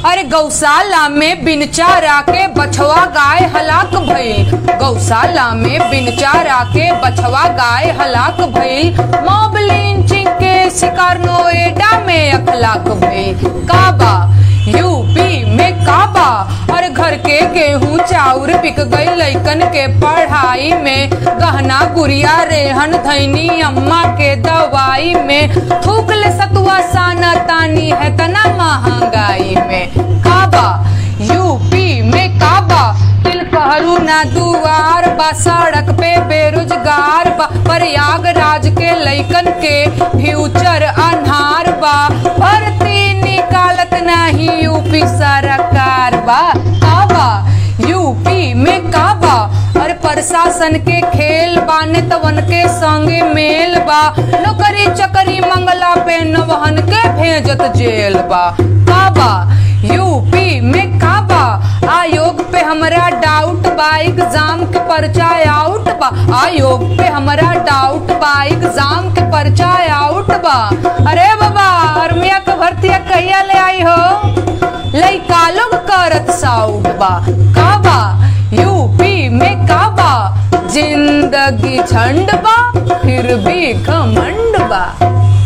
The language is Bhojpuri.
अरे गौशाला में बिन चारा के बछवा गाय हलाक भइल गौशाला में बिन चारा के बछवा गाय हलाक भइल मॉब लिंचिंग के शिकार नोएडा में अखलाक भइल काबा यूपी में काबा और घर के गेहूं चाउर बिक गई लइकन के पढ़ाई में गहना गुड़िया रेहन धैनी अम्मा के दवाई में थूक ले सतुआ साना तानी है तना महंगाई में काबा यूपी में काबा तिल कहरू ना दुआर बा सड़क पे बेरोजगार बा प्रयागराज के लइकन के फ्यूचर अनहार बा भर्ती निकालत नहीं यूपी सरकार बा काबा यूपी में काबा और प्रशासन के खेल बा नेतवन के संगे मेल बा नौकरी चकरी मंगला पे नवहन के भेजत जेल बा काबा यूपी में काबा आयोग पे हमरा डाउट बा एग्जाम के पर्चा आउट बा आयोग पे हमरा डाउट बा एग्जाम के पर्चा आउट बा अरे बाबा आर्मिया के भर्ती कहिया ले आई हो लइका लोग करत साउट बा काबा यूपी में काबा जिंदगी झंड बा फिर भी घमंड बा